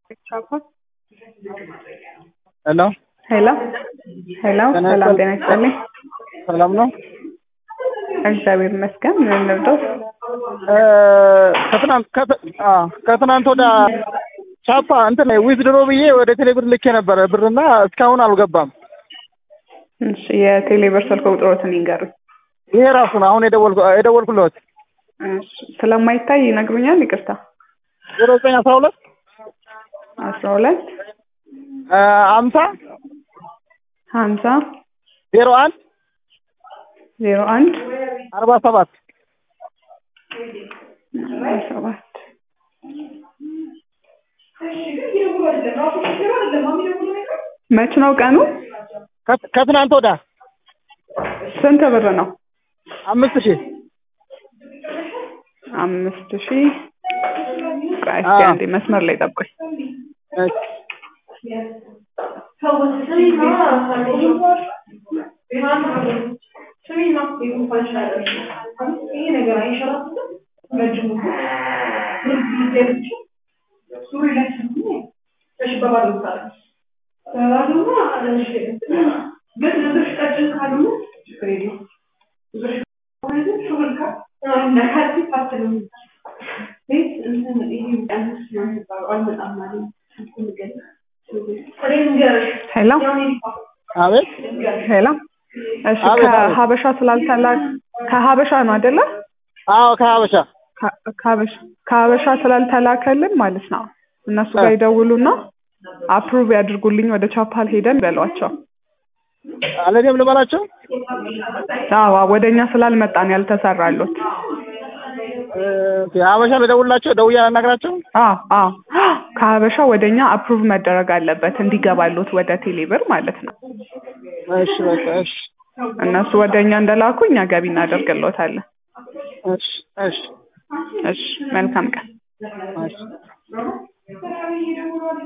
ሄሎ ሄሎ ሄሎ ሰላም ጤና ይስጥልኝ። ሰላም ነው። እግዚአብሔር ይመስገን። ምን ልርዳዎት? ከትናንት ከት- አ ከትናንት ወደ ቻፓ እንትን ዊዝድሮ ብዬ ወደ ቴሌብር ልኬ ነበረ ብርና እስካሁን አልገባም። እሺ የቴሌብር ስልክ ቁጥሮትን ይንገሩኝ። ይሄ ራሱ ነው አሁን የደወልኩ የደወልኩለት እሺ ስለማይታይ ይነግሩኛል? ይቅርታ ዜሮ ዘጠኝ አስራ ሁለት አስራ ሁለት አምሳ ሀምሳ ዜሮ አንድ ዜሮ አንድ አርባ ሰባት አርባ ሰባት መች ነው ቀኑ? ከት- ከትናንት ወዳ ስንት ብር ነው? አምስት ሺህ አምስት ሺህ ቆይ እስኪ አንዴ መስመር ላይ ጠብቁኝ። እሺ። ሄሎ አቤት ሄሎ እሺ አቤት፣ አቤት። ከሀበሻ ስላልተላክ ከሀበሻ ነው አይደለ? አዎ ከሀበሻ ከ- ከሀበሻ ከሀበሻ ስላልተላከልን ማለት ነው እነሱ ጋር ይደውሉና አፕሩቭ ያድርጉልኝ ወደ ቻፓል ሄደን በሏቸው። አለኔም ልበላቸው አዎ ወደ እኛ ስላልመጣን ያልተሰራሉት። እ፣ ሀበሻ ልደውልላቸው ደውዬ አናግራቸው አዎ አዎ ከሀበሻ ወደ እኛ አፕሩቭ መደረግ አለበት እንዲገባሉት ወደ ቴሌብር ማለት ነው። እሺ በቃ እሺ እነሱ ወደ እኛ እንደላኩ እኛ ገቢ እናደርግሎታለን። እሺ እሺ እሺ መልካም ቀን። እሺ